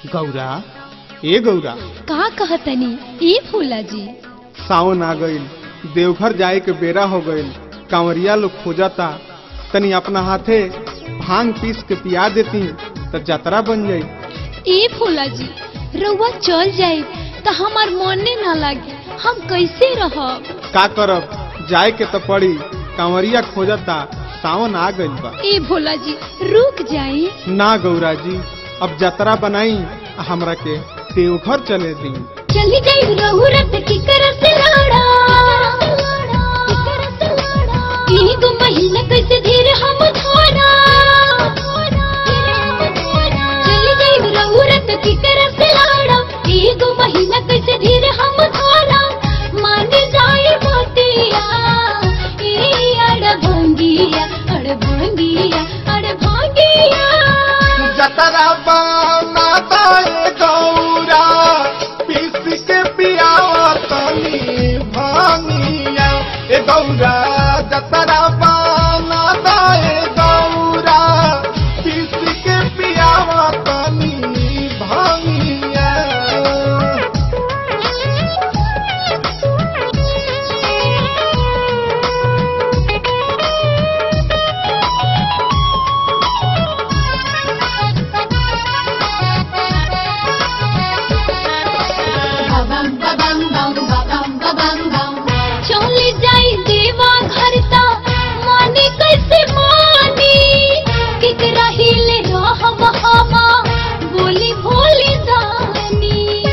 गौरा ए गौरा का कहतनी ई फूला जी सावन आ गईल देवघर जाए के बेरा हो गईल कांवरिया लोग खोजता तनी अपना हाथे भांग पीस के पिया देती तो जतरा बन जाई ई फूला जी रउआ चल जाए त हमार मने ना लागे हम कैसे रहब का करब जाए के तो पड़ी कांवरिया खोजता सावन आ गईल बा ई भोला जी रुक जाई ना गौरा जी अब जतरा बनाई आ हमरा के देवघर चले दी चली जाई रहू रत की करत लाड़ा ई गो महीना कैसे धीर हम धोना चली जाई रहू रत की करत लाड़ा ई गो महीना कैसे धीर हम धोना मान जाई मोतिया ई अड़ भंगिया अड़ भंगिया अड़ भंगिया जतरा बना दाए गौरा पीस के पियावा तनी भांगिया ए गौरा जतरा बना दाए गौरा पीस के पियावा तनी भांगिया चली जाई देवा घर ता मानी कैसे मानी केकरा हिले रहब हमा बोली भोली दानी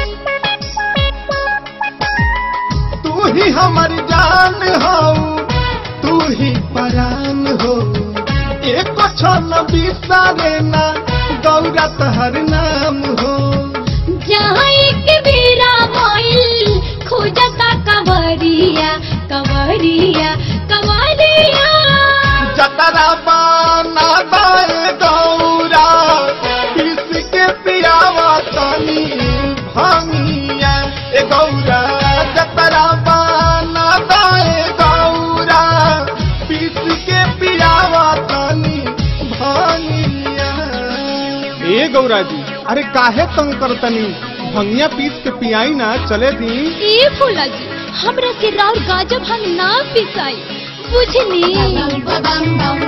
तू ही हमर जान हो तू ही परान हो एक क्षण बिसारे ना गौरा तहर नाम हो जहाँ एक बेरा भइल खोजता कवरिया कवरिया कवरिया जतरा बाना दाए गौरा पीस के पियावा तनी भांगिया ए गौरा जतरा बाना दाए गौरा पीस के पियावा तनी भांगिया ए गौरा जी अरे काहे तंग करतनी भंगिया पीस के पियाई ना चले दी ए फूला जी हमरा के राउर गाजा भांग ना पिसाई बुझली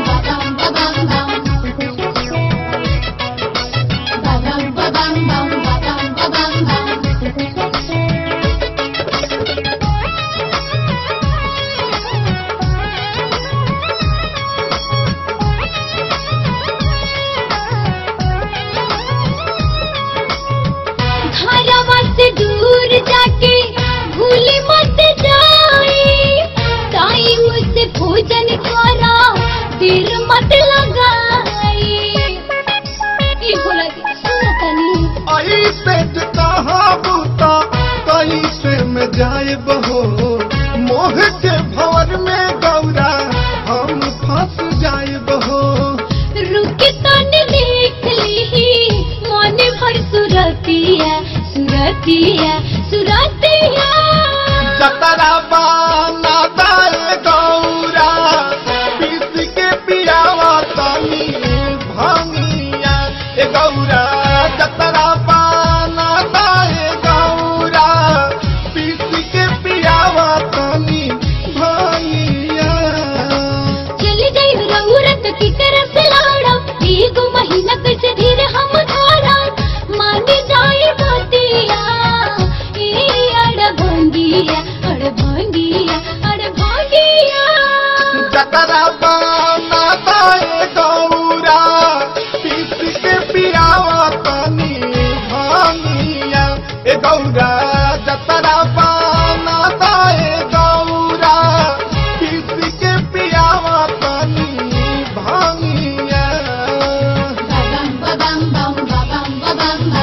घरवा से दूर जाके भूले मत जाए टाइम से भोजन करा देर मत लगाए ए भोला जी सुनो तनी ऐसे कहा बूता कैसे में जाए बहो मोह के भवर में गौरा हम फंस जाए बहो रुक तन देख ली मन भर सुरतिया सुरतिया सुरतिया जतरा बाना दाए गौरा पीस के पियावा तनी भांगिया ए गौरा जतरा बाना दाए गौरा पीस के पियावा तनी भांगिया चली जाई रउरत की तरफ लाड़ा एगो महीना कैसे धीरे हम धारा मान जाए बतिया ए अड़ भंगिया अड़ भंगिया अड़ भंगिया जतरा बाना दाए गौरा पीस के पियावा तनी भांगिया ए गौरा जतरा बाना दाए गौरा पीस के पियावा तनी भांगिया